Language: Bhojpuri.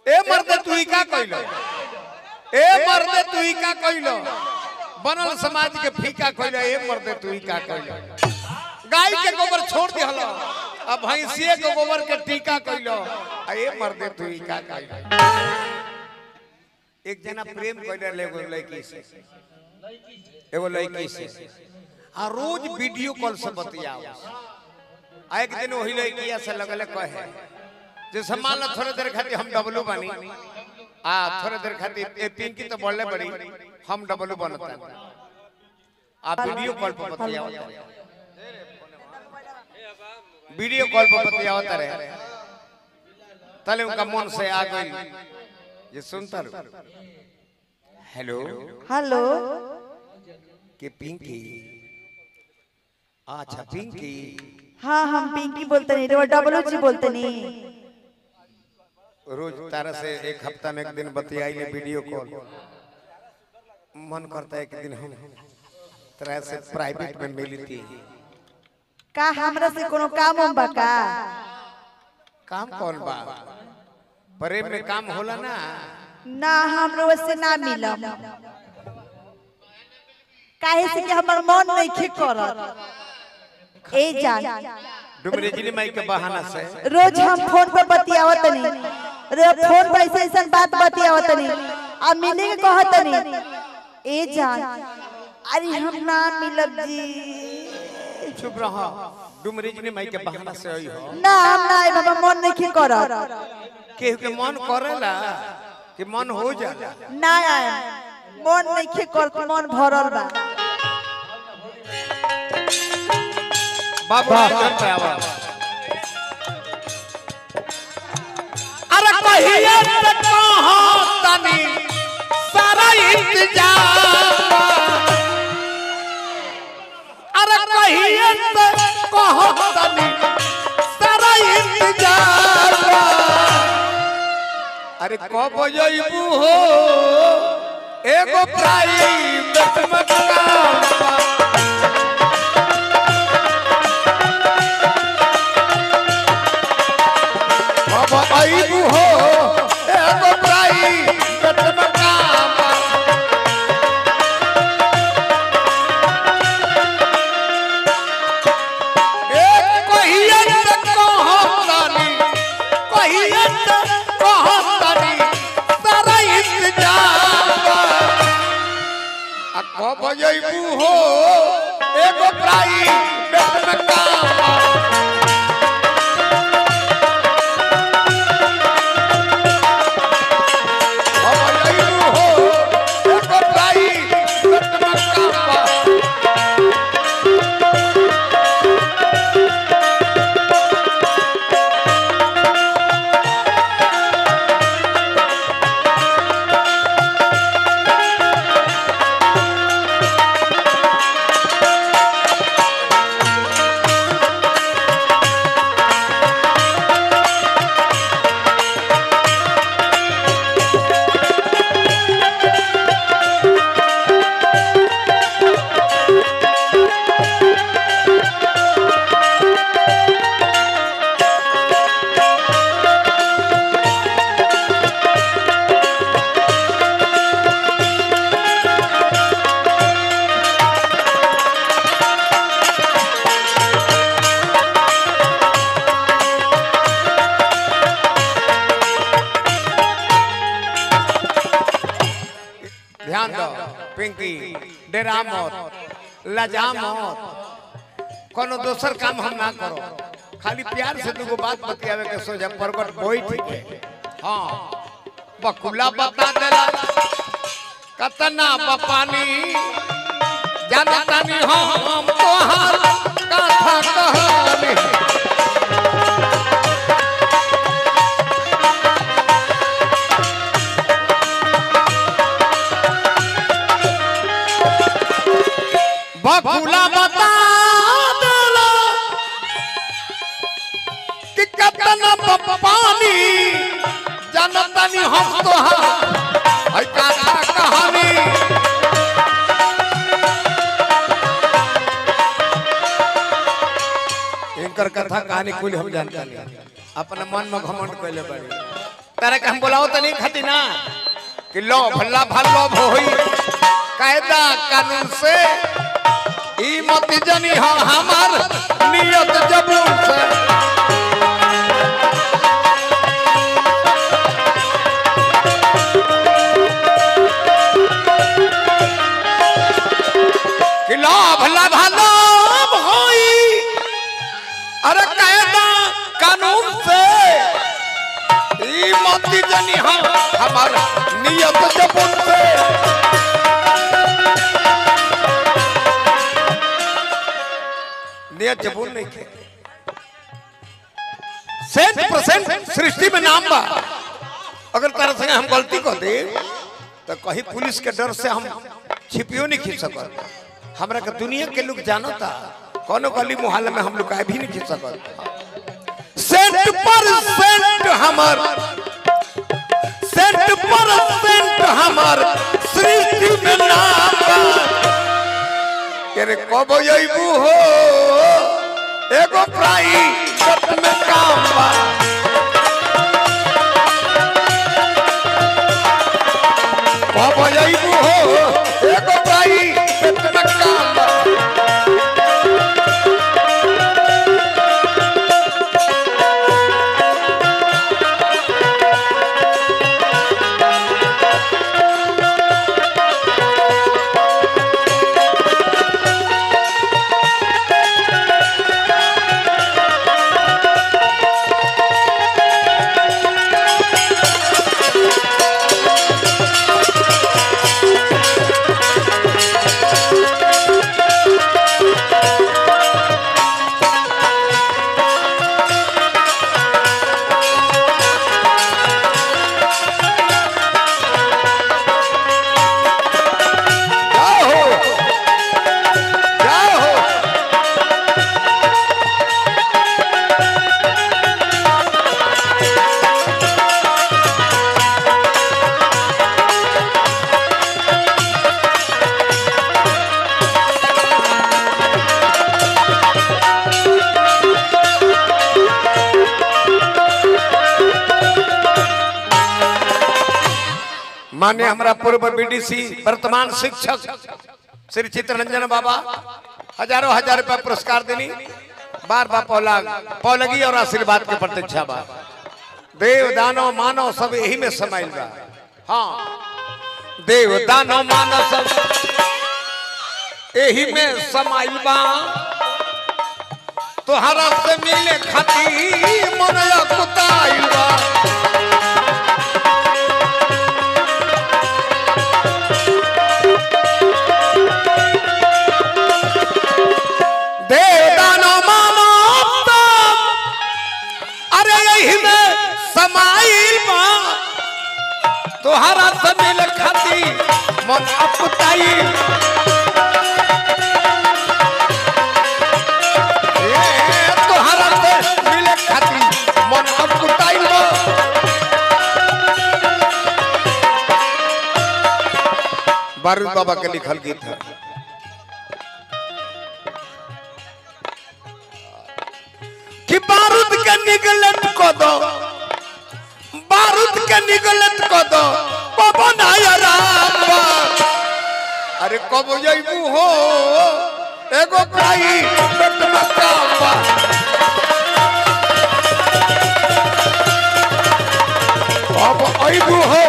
ए मर्दे तू ही का कइलो ए मर्दे तू ही का कइलो बनल समाज के फीका कइलो ए मर्दे तू ही का कइलो गाय के गोबर छोड़ दिहलो अब भैंसिए के गोबर के टीका कइलो आ ए मर्दे तू ही का कइलो एक जना प्रेम कइले ले एगो लड़की से एगो लड़की से आ रोज वीडियो कॉल से बतियाओ आ एक दिन वही लड़किया से लगले कहे जैसे मान लो थोड़े देर खातिर हम डबलू बनी आ थोड़े देर खातिर ए पिंकी तो बोलले बड़ी हम डबलू बनता आ वीडियो कॉल पर बतियाओ वीडियो कॉल पर बतियाओ तारे तले उनका मन से आ गई ये सुनता रो हेलो हेलो के पिंकी अच्छा पिंकी हाँ हम पिंकी बोलते नहीं रे डबल जी बोलते नहीं रोज तारा से एक हफ्ता में एक दिन बतियाई ले वीडियो कॉल मन करता है एक दिन हम तरह से प्राइवेट में मिली थी का हमरा से कोनो काम हम बा का काम कौन बा प्रेम में काम होला ना ना हमरो से ना मिलम काहे से कि हमर मन नहीं खे करत ए जान डुमरे जिली माई के बहाना से रोज हम फोन पर बतियावत नहीं रे फोन पर ऐसे ऐसे बात बतियावत नहीं आ मिले के कहत नहीं ए जान अरे हम ना मिलब जी चुप रहो डुमरे जिली माई के बहाना से आई हो ना हम ना आए बाबा मन नहीं खे करत केहू के मन करेला कि मन हो जाला ना आए मन नहीं खे करत मन भरल बा बाबू चल पे आवा अरे कहिए से कहाँ तनी सारा इंतजार अरे कहिए से कहाँ तनी सारा इंतजार अरे कब जइबू हो एगो प्राइवेट में काम बा। अब आईबू हो एगो प्राइवेट में काम बा। एक कहिए त कहतानी, कहिए त कहतानी, सारा इंतजार बा। आ कब जइबू हो एगो प्राइवेट में काम बा। कब जइबू हो एगो प्राइवेट में काम बा। ध्यान दो पिंकी डेरा मत लजा मत कोनो दोसर काम हम ना करो खाली प्यार से दुगो बात बतियावे के सोचा प्रगट बोई ठीक है हाँ बकुला बता देला कतना बपानी जानतानी हम तोहार कथा कहानी बकुला बता देला कि कतना पानी जानतानी हम तोहार है कथा कहानी इनकर कथा कहानी कुल हम जानता नहीं अपने मन में घमंड कैले बड़ी तारा के हम बोलाओ तनी खाती ना कि लो भल्ला भल्लो होई कायदा कानून से ई मत जनी हाँ हमार नियत जबून से कि लाभ लाभ लाभ होई अरे कायदा कानून से ई मोती जनी हम हमार नियत जबून से नियत जबून नहीं के सेंट परसेंट सृष्टि में नाम बा अगर तारा संगे हम गलती कर दे तो कहीं पुलिस के डर से हम छिपियो नहीं खींच सकत हमरा के दुनिया के लोग जानता कोनो गली मोहल्ले में हम लोग आए भी नहीं खींच सकत सेंट परसेंट हमर सेंट परसेंट हमर सृष्टि में नाम बा तेरे कब अइबू हो एगो प्राइवेट में काम बा कब अइबू हो एगो प्राइवेट में काम बा जाओ हो जाओ हो मान्य हमारा पूर्व बीडीसी वर्तमान शिक्षक श्री चित्ररंजन बाबा हजारों हजार रुपया पुरस्कार देनी बार बार पौलाग पौलगी और आशीर्वाद के प्रतीक्षा बा देव दानव मानव सब यही में समाइल बा हाँ देव दानव मानव सब यही में समाइल बा तोहरा से मिले खातिर मन कुताइल बा देव दानव मानव सब अरे यही में समाइल बा तोहरा से मिल खाती मन अपताई तोहरा से मिल खाती मन अपताई बा बारूद बाबा के लिखल गीत है कि बारूद के निगलत को दो बारूद के निगलत को दो पवन आया अरे कब जइबू हो एगो काई पेट में काबा अब अइबू हो